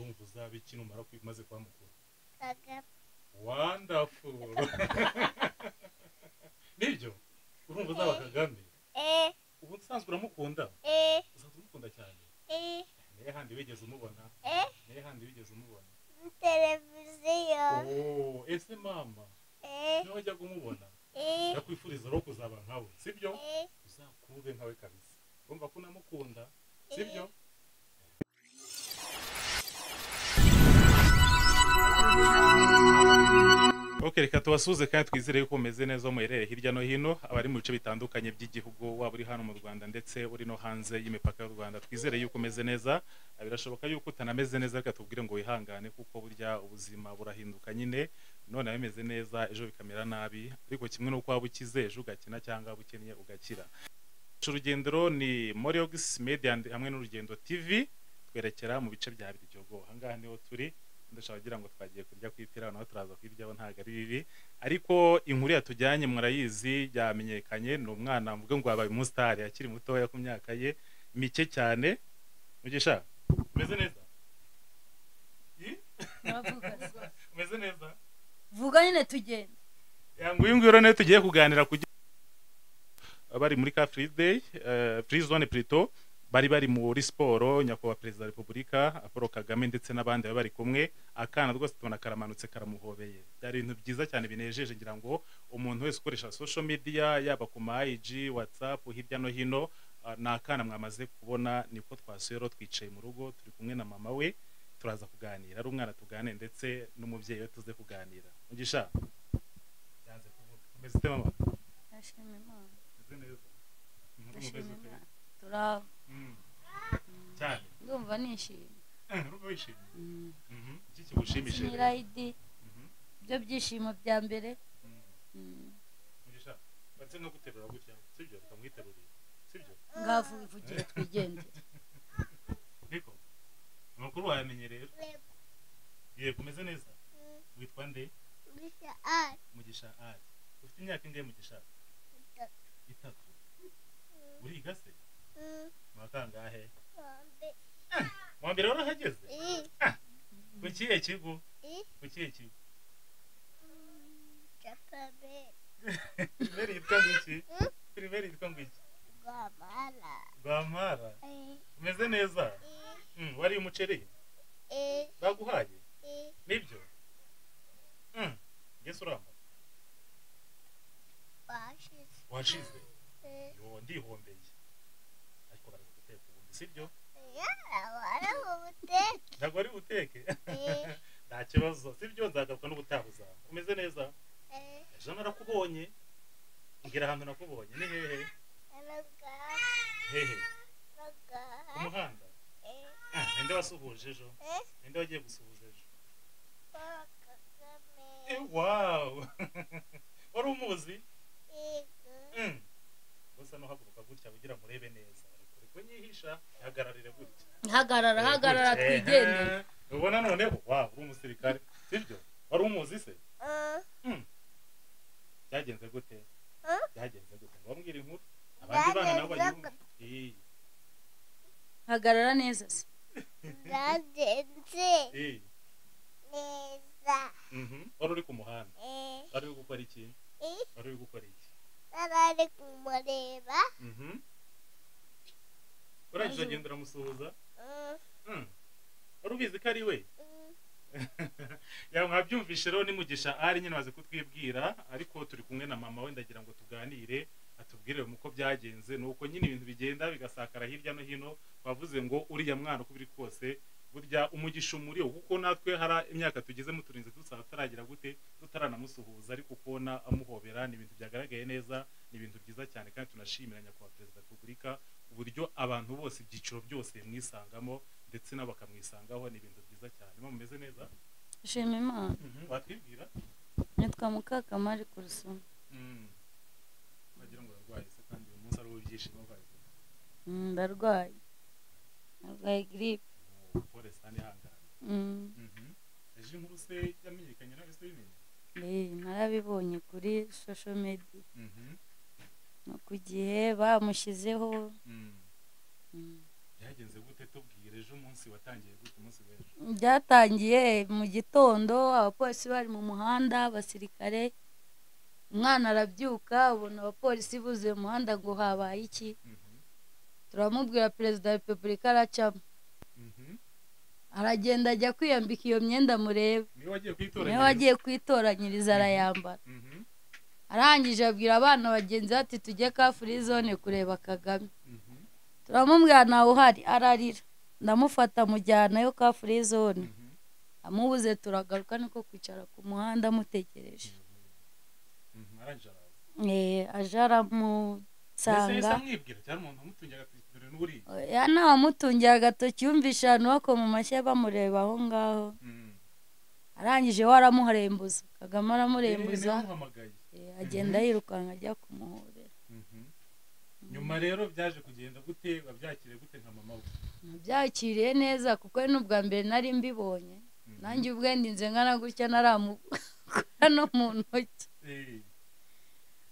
uzaba iki numara maze kuba mukuru kagame wonderful nibyo urumva uzaba kagame eh ubu nsanzwe uramukunda eh usanzwe umukunda cyane eh niyo handi wigeze umubona eh niyo handi wigeze umubona televiziyo oh ese mama eh niyo wajyaga umubona eh ndakwifuriza rero kuzaba nkawe sibyo eh uzakube nkawe kabisa urumva ko unamukunda sibyo ok reka tubasuhuze kandi twizere yuko umeze neza muherere hirya no hino abari mu bice bitandukanye by'igihugu waba uri hano mu rwanda ndetse uri no hanze y'imipaka y'u rwanda twizere yuko umeze neza birashoboka yuko utanameze neza reka tubwire ngo wihangane kuko burya ubuzima burahinduka nyine none bimeze neza ejo bikamera nabi ariko kimwe n'uko waba ukize ejo ugakina cyangwa waba ukennye ugakira Ico urugendo ni moriyogisi media and- hamwe n'urugendo tv twerekera mu bice bya biryogo ahangaha niho turi ndashaka kugira ngo twagiye kurya ku ipira naho turaza kubiryaho ntabwo ari bibi ariko inkuru yatujyanye murayizi yamenyekanye ni umwana mvuga ngo wabaye umusitari akiri mutoya ku myaka ye mike cyane mugisha umeze neza Yi? Uravuga. umeze neza vuga nyine tugenda nguyu nguyu rero niyo tugiye kuganira kugira bari muri ka free day free zone plutôt bari bari muri siporo nyakubahwa perezida wa repubulika paul kagame ndetse n'abandi bari bari kumwe akana rwose tubona karamanutse karamuhobeye byari ibintu byiza cyane binejeje ngira ngo umuntu wese ukoresha social media yaba ku ma IG, whatsapp hirya no hino ah, ni akana mwamaze kubona niko twasuye rero twicaye mu rugo turi kumwe na mama we turaza kuganira ari umwana tugane ndetse n'umubyeyi we tuze kuganira mugisha byanze kuvuga umeze ute mama ndashima imana umeze neza Mhm, umeze ndashima ute imana turaba Mhm. cyane ndumva nishimye Eh, urumva wishimye Mm. Mhm. iki kigushimishije rero? sinirayidi Mhm. ibyo byishimo bya mbere Mhm. Mm. mugisha batse no guterura gutya sibyo ukamwiterurira sibyo ngavugiye twigendere niko amakuru wayamenye rero Yego. yego umeze neza Mm. witwa nde bisa ari mugisha ari ufite imyaka ingahe mugisha itatu itatu uriga se mu wa kangahe bombi mu wa mbere warahageze i ku kihe kigo i ku kihe kigo japabe primeri yitwa ngwiki primeri yitwa ngwiki rwamara rwampara i umeze neza i Mm, wariye umuceri i baguhaye i nibyo Mm, yesu uramba bashize washize i yo ndihombeye ariko bari guteka ubundi sibyo wari mu buteke ntabwo wari buteke Eh. nta kibazo sibyo nzagaruka n'ubutaha uzaba umeze neza i ejo narakubonye mbwira ahantu nakubonye ni hehe anagaha hehe ku anagaha muhanda i Ah, ninde wasuhuje ejo i ninde wagiye gusuhuza ejo paul kagame Eh, wawu wari umuzi igu Mm. gusa nuhaguruka gutya kugira ngo urebe neza ariko nyihisha ihagararire gutya hagarara hagarara Eh, twigendere ubona noneho waba uri umusirikare sibyo wari umuzi se Uh, byagenze gute Huh? byagenze gute wambwira inkuru abandi bana nabo Byagenze banyumva Eh, hagarara neza se byagenze eh, neza mhm. wari uri ku muhanda eh wari uri gukora iki eh wari uri gukora iki narari kumureba Mhm. urangije agenda uramusuhuza Mm, Mm. wari ubizi ko ari we mm, ya mwabyumvishe rero nimugisha ari nyine waze kutwibwira ariko turi kumwe na mama we ndagira ngo tuganire atubwire uko byagenze ni uko nyine ibintu bigenda bigasakara hirya no hino bavuze ngo uriya mwana uko biri kose burya umugisha umuri wo kuko natwe hari imyaka tugezemo turinze dusaba tutaragira gute tutaranamusuhuza ariko kubona amuhobera ni ibintu byagaragaye neza ni ibintu byiza cyane kandi tunashimira nyakubahwa perezida wa repubulika uburyo abantu bose ibyiciro byose bimwisangamo ndetse nabo bakamwisangaho ni ibintu byiza cyane mama umeze neza shima imana watwibwira nitwa mukakamari kurusuma wagira ngo urarwaye se kandi uyu munsi ari uw'ibyishimo bazi Mm, ndarwaye narwaye giripe pole sani ihangana Mm. ejo inkuru se yamenyekanye nawe se bimenya Eh, narabibonye kuri social media no ku gihe bamushyizeho Mm. byagenze gute tubwire ejo umunsi watangiye gute umunsi w'ejo byatangiye mu gitondo abapolisi bari mu muhanda abasirikare umwana arabyuka ubona abapolisi buzuye mu muhanda ngo habaye iki Mhm, turamubwira perezida wa repubulika aracamo mhm. aragenda ajya kwiyambika iyo myenda mureba niwe wagiye kwitoranya niwe wagiye kwitoranyiriza arayambara Mhm, arangije abwira abana bagenzi be ati tujye ka furi zone kureba kagame mhm, turamubwira ntawe uhari ararira ndamufata mujyana yo ka furi zone mhm. amubuze turagaruka niko kwicara ku muhanda amutegereje Mhm, arangije araza Eh, aje mbese yahise aramusanga amwibwira cyangwa umuntu wamutungiye agatoki dore n'uriya ya ntawamutungiye agatoki yumvishe abantu bakoma amashyi bamureba aho ngaho Mhm. arangije we aramuharembuza kagame Eh, niwe aramurenguza wamuhamagaye eh, agenda yirukanka ajya kumuhorera Mhm. nyuma rero byaje kugenda gute wabyakire gute nka mama we nabyakiriye neza kuko ari n'ubwa mbere nari mbibonye Mhm. nanjye ubwe ndinze ngana gutya naramukora no mu ntoki Eh.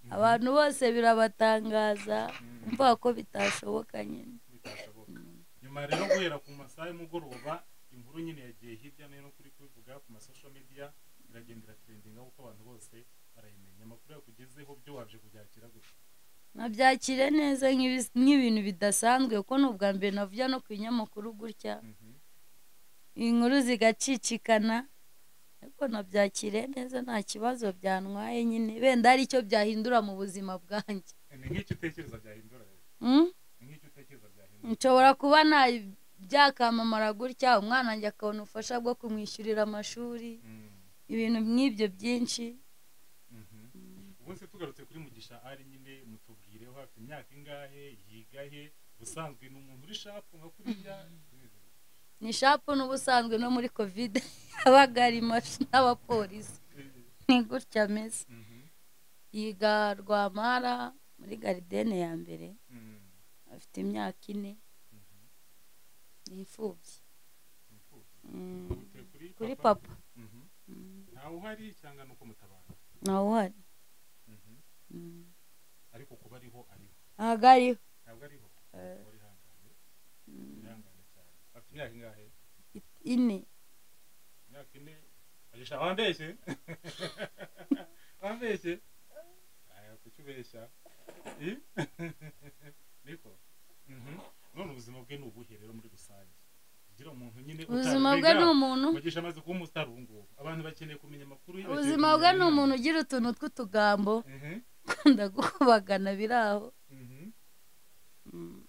Mhm. abantu bose birabatangaza Mhm. mvuga ko bitashoboka nyine bitashoboka nyuma rero guhera ku masaha y'umugoroba inkuru nyine yagiye hirya no hino kuri kubivuga ku masosho media iragendera trendinga kuko abantu bose barayimenya amakuru yakugezeho byo wabje kubyakira gusa nabyakire neza nk'ibi- nk'ibintu bidasanzwe kuko ni ubwa mbere navuye no ku binyamakuru gutya inkuru zigacicikana ariko nabyakire neza nta kibazo byantwaye nyine wenda hari icyo byahindura mu buzima bwanjye ni nk'icyo utekereza byahindura rero. Mm? ni nk'icyo utekereza byahindura nshobora kuba nta byakamamara gutya umwana wanjye akabona ubufasha bwo kumwishyurira amashuri Mm, ibintu nk'ibyo byinshi mhm. ubu se tugarutse kuri mugisha ari nyine mutubwireho afite imyaka ingahe yiga he ubusanzwe ni umuntu uri shapu nka kuriya ni shapu n'ubusanzwe no muri kovide yabaga arimo n'abapolisi ni gutya ameze Mhm, yiga rwamara muri garidene ya mbere mhm, afite imyaka ine mhm. ni imfubyi Imfubyi. Mm, Uturutse kuri papa Mhm. Mm, ntawe uhari cyangwa ni uko mutabana ntawe uhari Mhm. Mm, ariko kuba ariho ariho ntabwo ariho ntabwo ariho Eh. uri ihangane Mm, ihangane cyane afite imyaka ingahe ine imyaka ine agisha wambeshye wambeshye aya kucyubeshya I? niko Mhm. none ubuzima bwe ni ubuhe rero muri rusange kugira umuntu nyine ubuzima bwe ni umuntu umuntu mugisha amaze kuba umusitari ubu ngubu abantu bakeneye kumenya amakuru ye, bakeneye ubuzima bwe kumenya ni inama. umuntu ugira utuntu tw'utugambo Mhm, ndagukubagana biri aho mhm. Mm,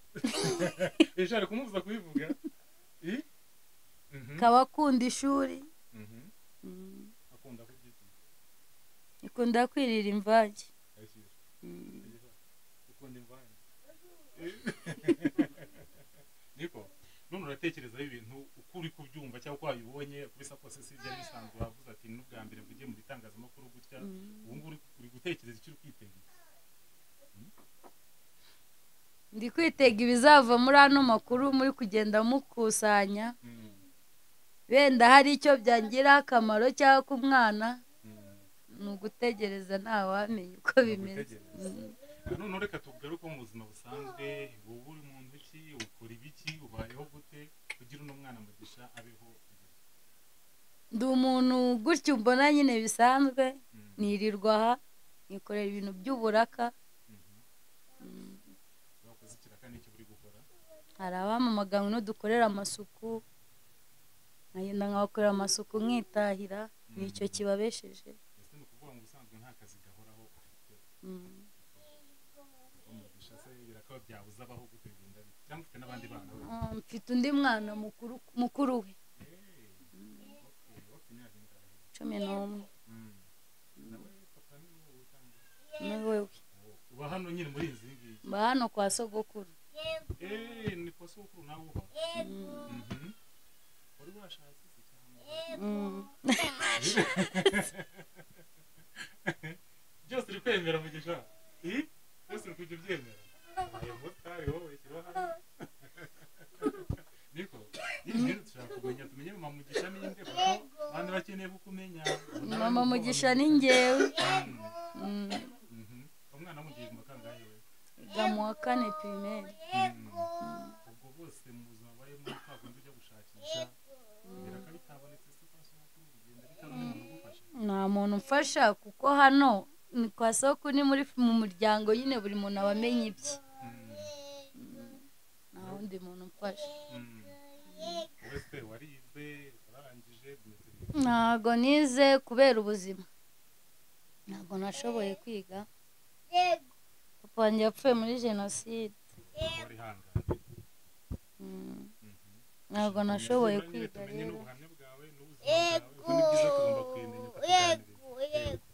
ejo ari kumubuza kubivuga I? Mhm, akaba akunda ishuri mhm. Mm, akunda kubyigisha ikunda kwirira imvange ayishyira Mm, ukunda imvange niko none uratekereza ibintu uko uri kubyumva cyangwa uko wabibonye kubisa kose si ibyari bisanzwe wavuze ati n'ubwa mbere mvugiye mu bitangazamakuru gutya mm. ubu ngubu uri- uri gutekereza icyo uri kwitegura ndi kwitega ibizava muri ano makuru muri kugenda mukusanya Mm, wenda hari icyo byangiraho akamaro cyangwa ku mwana mm. ni ugutegereza ntawamenya uko bimeze ugutegereza. Mm. none reka tugaruke mu buzima busanzwe wowe uri muntu ki ukora ibiki ubayeho gute kugira uno mwana mugisha abeho ndi umuntu gutya umbona nyine bisanzwe Mm, nirirwa aha nikorera ibintu by'uburaka mhm. Mm. wakoze ikiraka n'icyo uri gukora hari abamamagawe n'udukorera amasuku nkagenda nkabakorera amasuku nkitahira ni icyo kibabesheje ese ni ukuvuga ngo ubusanzwe nta kazi gahoraho ufite Mm. umugisha se birakaba byabuze abaho gute bigenda bite cyangwa ufite n'abandi bana we Ah, mfite undi mwana mukuru mukuru we Eh, okay, bafite imyaka ingahe cumi n'umwe Mm. nawe papa ni wowe cyangwa ni wewe wowe? uba hano nyine muri izi ngiyi mba hano kwa sogokuru Eh, ni kwa sokuru nawe uba Mm. Mhm. wari washatse se cyangwa Mm. byose uri kwemera mugisha Eh? byose uri kujya ubyemera ayo motari wowe shyira hano niko nyine rero dushaka kumenya tumenye mama mugisha ni nde kuko abantu bakeneye kukumenya mama mugisha ni ngewe Mm, Mm. mhm. umwana mugiye mu kangahe we Yiga mu wa kane pirimeri Mm. ubwo bose mu umfasha kuko hano ni kwa soko ni muri mu muryango nyine buri muntu aba amenya ibye nta wundi muntu umfasha wese warize warangije umeze neza. ntago nize kubera ubuzima ntago nashoboye kwiga yego papa wanjye yapfuye muri jenoside Uba wihanganira. Mm. Mhm. ntago nashoboye Nyuma nyine kwiga tumenye rero n'ubuhamya bwawe n'ubuzima bwawe kuko yego ni byiza tugomba kubimenya tukabyanirira. yego yego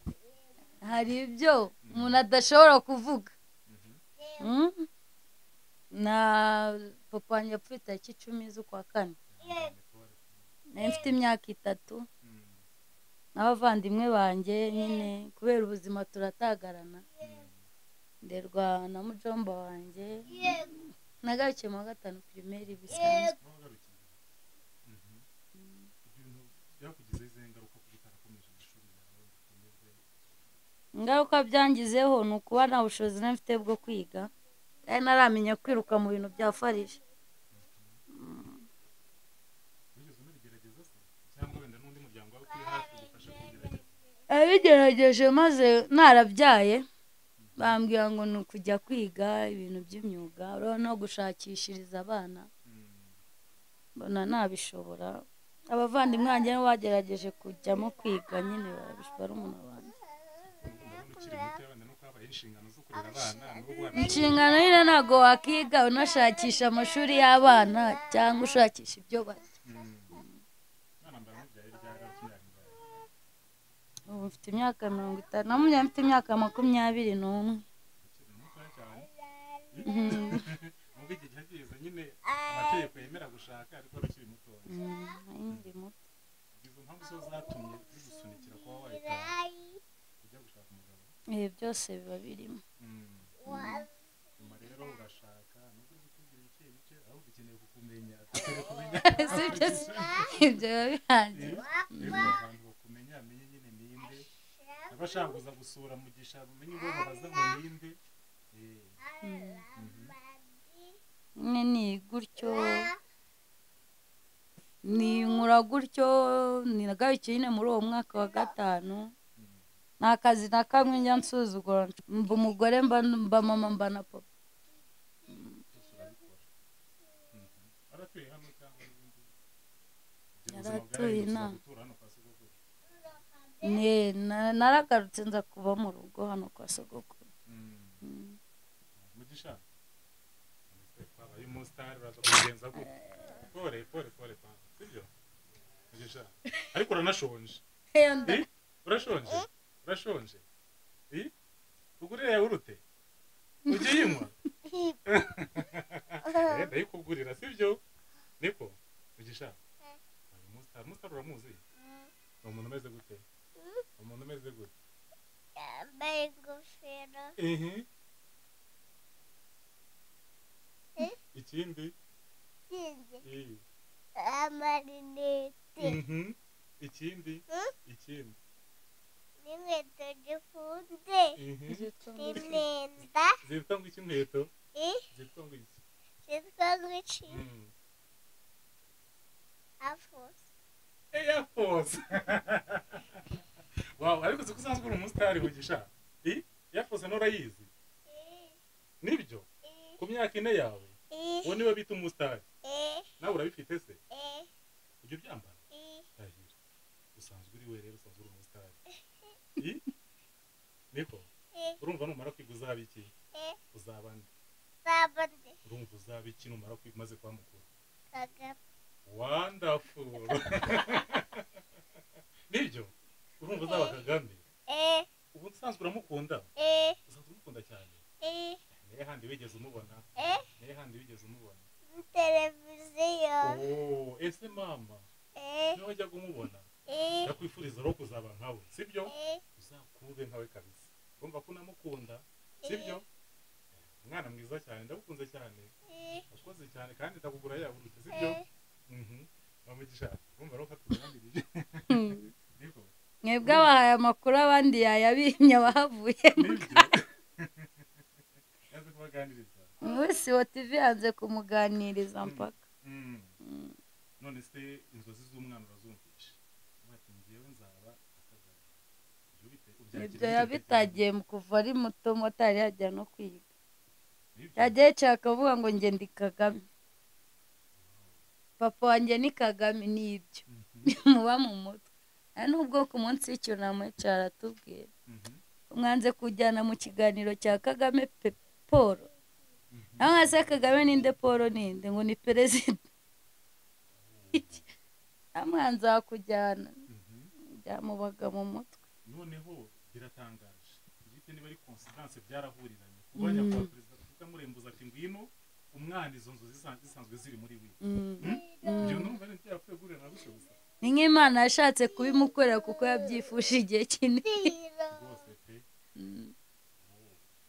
hari ibyo umuntu adashobora kuvuga Mhm. Mm. na papa wanjye yapfuye tariki icumi z'ukwa kane Ihangane pole. nari mfite imyaka itatu Mhm. n'abavandimwe banjye nyine kubera ubuzima turatagarana nderwa na mujomba wanjye yego nagarukiye mu wa gatanu pirimeri bisanzwe Aho wagarukiye. Mhm. Ibyo bintu byakugizeho izihe ngaruka kuko utarakomeje amashuri yawe ngo ukomeze? ingaruka byangizeho ni ukuba nta bushobozi nari mfite bwo kwiga nari naramenya kwiruka mu bintu bya farije Wigeze unabigerageza se? Cyangwa wenda n'undi muryango wawe ukuri hafi ugufasha kubigerageza? abigerageje maze narabyaye bambwira ngo ni ukujya kwiga ibintu by'imyuga urabona no gushakishiriza abana Mhm. mbona nabishobora abavandimwe banjye nibo bagerageje kujyamo kwiga nyine barabishobora barumuna banjye Urabona ukiri muto wenda nuko habaye inshingano zo kurera abana n'ubwo wana- inshingano nyine ntabwo wakiga unashakisha amashuri y'abana cyangwa ushakisha ibyo barya Mhm. Mwana mbaye umubyaye ryari? Imyaka ingahe? ubu mfite imyaka mirongo itanu na mubyeyi mfite imyaka makumyabiri n'umwe Ukiri mutoya cyane. Mhm. nubwo igihe cyageze nyine amategeko yemera gushaka ariko rukiri mutoya Mhm. Nari nkiri muto. izo mpamvu zo zatumye zigusunikira kuba wahita ari ujya gushaka umugabo Ibihe byose biba birimo Mm. wazi nyuma rero urashaka nubwo uri gutubwira bike bike ahubwo ukeneye kukumenya dukeneye kumenya Si byo se, ibyo biba birangiye rero abantu bakumenya amenye nyine ninde abashakuza gusura mugisha bamenye ubwo babaza ngo ninde Eh, mhm. nyine ni gutyo ninkura gutyo nagarukiye nyine muri uwo mwaka wa gatanu Mm. nta kazi na kamwe njya nsuzugura mba umugore mba mba mama mba na papa byose urabikora Mhm. waratuye hano cyangwa n'ibindi Ubwo Yari ubuzima bwari atuye gusa inaha. gutura hano kwa sogokuru ne na- naragarutse nza kuba mu rugo hano kwa sogokuru Mm. Mm. mugisha twabaye umusitari uraza kubigenza gute pore pore pore pampa sibyo mugisha ariko uranashonje Eh? urashonje urashonje Eh? ugurira yawurute ujya uyinywa Eh, ndayikugurira sibyo niko mugisha uyu musitari umusitari uramuzi ni umuntu umeze gute Ni umuntu umeze gute yambaye ingofero ihi Eh? ikindi ikinze iyi amarinete Mhm. ikindi ikindi n'inkweto zifunze Mhm. n'imyenda zitwa ngo iki inkweto eh, zitwa ngo iki zitwa guci Mm. afuso air force wow ariko uzi ko usanzwe uri umusitari mugisha I? air force nurayizi nibyo ku myaka ine yawe uwo niwe bita umusitari nawe urabifite se ujya ubyambara ndahira usanzwe uri we rero usanzwe uri umusitari I? niko urumva numara kwiga uzaba iki uzaba nde zabone urumva uzaba iki numara kwiga umaze kuba mukuru kagame wonderful nibyo urumva uzaba kagame eh, ubu usanzwe uramukunda eh, usanzwe umukunda cyane eh, niyo handi wigeze umubona eh, niyo handi wigeze umubona muri televiziyo oh ese mama eh, niyo wajyaga umubona eh, ndakwifuriza rero kuzaba nkawe sibyo eh, uzakube nkawe kabisa urumva ko unamukunda sibyo umwana mwiza cyane ndagukunze cyane eh, wakoze cyane kandi ndakugura yaburutse sibyo eh. mhm bamugisha urumva rero ko atuganirije niko mwebwe abahaye amakuru abandi yayabimye abahavuye nibyo yaje kubaganiriza wese wa tivi yanze kumuganiriza mpaka Mm. Mm. none se inzozi z'umwana urazumvisha ubu ati ngewe nzaba akagari ibyo yabitagiye mu kuva ari muto motari yajya no kwiga yagiye yicara akavuga ngo njye ndi kagame papa wanjye ni kagame ni ibyo muba mu mutwe nta n'ubwo ku munsi w'icyunamo cyaratubwira mwanze kujyana mu kiganiro cya kagame pe paul nawe mwese kagame ninde paul ninde ngo ni perezida amwanza kujyana byamubaga mu mutwe noneho biratangaje bwite niba ari konsidanse byarahuriranye kuba nyakubahwa perezida kuvuga murembuza ati ngwino umwana izo nzu zisa- zisanzwe ziri muri we ibyo numva ari byapfuye guhurira na gusubiza ni nk'imana yashatse kubimukorera kuko yabyifuje igihe kinini rwose pe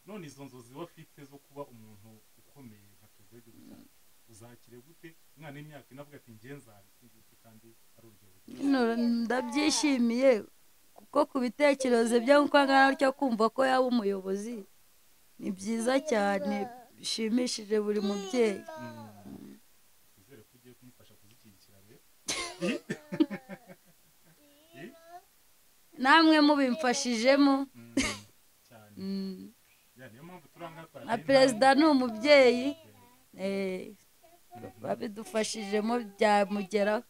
none izo nzozi wafite zo kuba umuntu ukomeye nka perezida w'igihugu cyacu uzakire gute umwana w'imyaka ine avuga ati ngenzane kandi ari urugero Nino, ndabyishimiye kuko ku bitekerezo byo uko angana gutya kumva ko yaba umuyobozi ni byiza cyane bishimishije buri mubyeyi twizere ko ugiye kumufasha kuzishyigikira rero namwe mubimfashijemo Mm, cyane Mm. Ya, niyo mpamvu turi aha ngaha na twaragira perezida inama. ni umubyeyi eh, babidufashijemo byamugeraho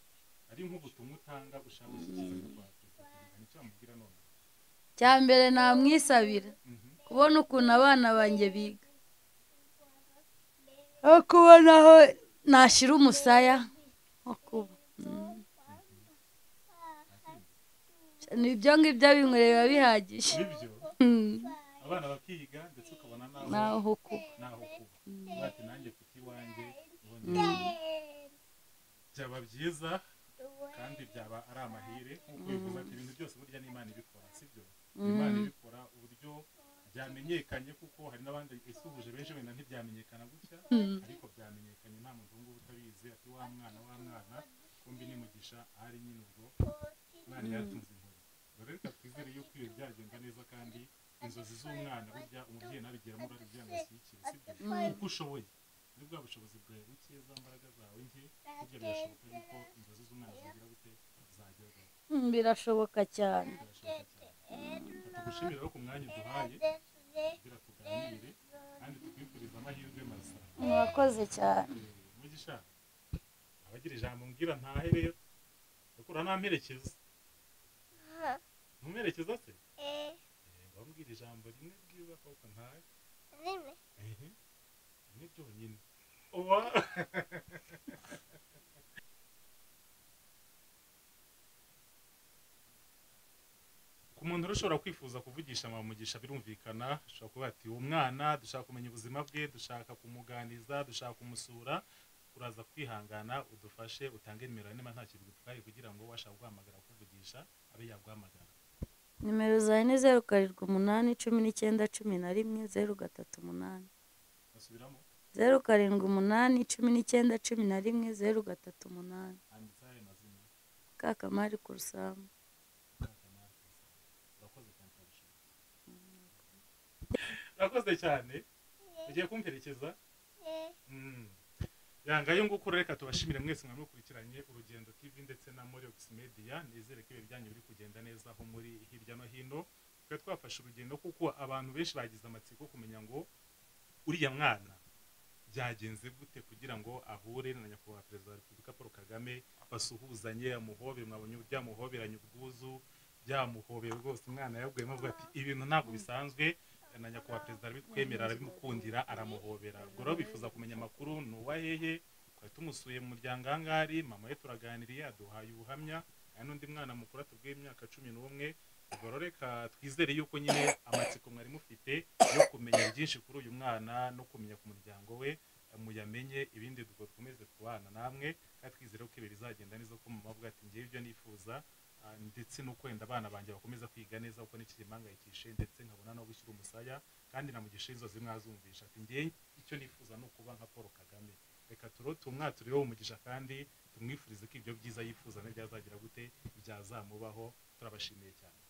ari nk'ubutumwa utanga ushaka gushyikiza kwa perezida perezida nicyo wamubwira none cya mbere namwisabira Mhm. kubona ukuntu abana banjye biga no kubona aho nashyira umusaya ho kuba Mm. ni ibyo ngibyo binywere biba bihagije nibyo Mm. abana bakiga ndetse ukabona naho naho kuba naho kuba Uvuga ati nanjye mfite iwanjye ubonye byaba byiza kandi byaba ari amahire nk'uko bivuze ati ibintu byose burya n'imana ibikora sibyo imana ibikora uburyo byamenyekanye kuko hari n'abandi isuhuje benshi wenda ntibyamenyekana gutya ariko byamenyekanye nta muntu ubungubu utabizi ati wa mwana wa mwana kumbi nimugisha ahari nyine ubwo umwana yatunze inkoni rero reka twizere yuko iyo byagenda neza kandi inzozi z'umwana burya umubyeyi nabigeramo urari kugira ngo ashyigikire sibyo kuko ushoboye muri bwa bushobozi bwawe buke za mbaraga zawe nke burya birashoboka yuko inzozi z'umwana zongera gute zagerwaho Mm, birashoboka cyane birashoboka cyane tugushimira rero ku mwanya uduhaye kugira tuganire kandi tukwifuriza amahirwe masa murakoze cyane mugisha abagira ijambo mbwira ntahe rero kuko uranamperekeza ntumperekeza se Yego, wambwira ijambo rimwe ryiza kuko ntahe Ehe, rimwe ryonyine oba ku muntu rero ushobora kwifuza kuvugisha mama mugisha birumvikana ushobora kuvuga ati uwo mwana dushaka kumenya ubuzima bwe dushaka kumuganiza dushaka kumusura uraza kwihangana udufashe utange nimero ya niba nta kintu gitwaye kugira ngo washaka guhamagara kuvugisha abe yaguhamagara nimero zawe ni zeru karindwi umunani cumi n'icyenda cumi na rimwe zeru gatatu umunani basubiramo zeru karindwi umunani cumi n'icyenda cumi na rimwe zeru gatatu umunani handitseho ayo mazina kakamari ku rusambu urakoze cyane turabishima. urakoze cyane ugiye kumperekeza Mm. yanga yo nguko reka tubashimire mwese mwamukurikiranye urugendo tv ndetse na morex media nizere ko ibintu byanyu biri kugenda neza aho muri hirya no hino twe twafashe urugendo kuko abantu benshi bagize amatsiko kumenya ngo uriya mwana byagenze gute kugira ngo ahure na nyakubahwa perezida wa repubulika paul kagame basuhuzanye amuhobere mwabonye byamuhoberanye ubwuzu byamuhobeye rwose umwana yabwiyemo avuga ati ibintu ntabwo bisanzwe na nyakubahwa perezida arabitwemera arabimukundira aramuhobera ubwo rero bifuza kumenya amakuru ni uwa hehe twari tumusuye mu muryango aha ngaha ari mama we turaganiriye aduhaye ubuhamya hari n'undi mwana mukuru atubwiye imyaka cumi n'umwe ubwo rero reka twizere yuko nyine amatsiko mwari mufite yo kumenya byinshi kuri uyu mwana no kumenya ku muryango we muyamenye ibindi ubwo dukomeze kubana namwe kandi twizere ko ibi bizagenda neza ko mama avuga ati ngewe ibyo nifuza Ah, ndetse no kwenda abana banjye bakomeza kwiga neza kuko n'iki kimpangayikishe ndetse nkabona no gushyira umusaya kandi namugisha inzozi mwazumvisha ati ngewe icyo nifuza ni ukuba nka paul kagame reka turo tumwatureho umugisha kandi tumwifurize ko ibyo byiza yifuza nibyazagira gute byazamubaho turabashimiye cyane